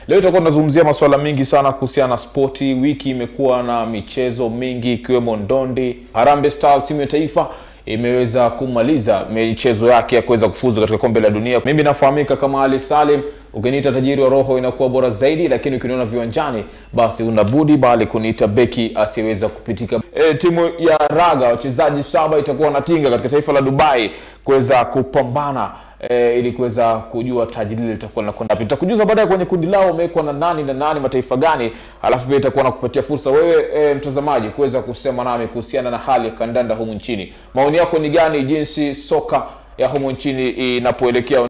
Leo itakuwa tunazungumzia masuala mengi sana kuhusiana na spoti. Wiki imekuwa na michezo mingi ikiwemo ndondi. Harambee Stars timu ya taifa imeweza kumaliza michezo yake ya kuweza kufuzu katika kombe la dunia. Mimi nafahamika kama Ali Salim, ukiniita tajiri wa roho inakuwa bora zaidi, lakini ukiniona viwanjani basi unabudi bali kuniita beki asiyeweza kupitika. E, timu ya raga wachezaji saba itakuwa wanatinga katika taifa la Dubai kuweza kupambana e, ili kuweza kujua taji lile litakuwa linakwenda wapi. Nitakujuza baadaye kwenye kundi lao umewekwa na nani na nani, mataifa gani, alafu pia itakuwa nakupatia fursa wewe e, mtazamaji kuweza kusema nami kuhusiana na hali ya kandanda humu nchini. Maoni yako ni gani jinsi soka ya humu nchini inapoelekea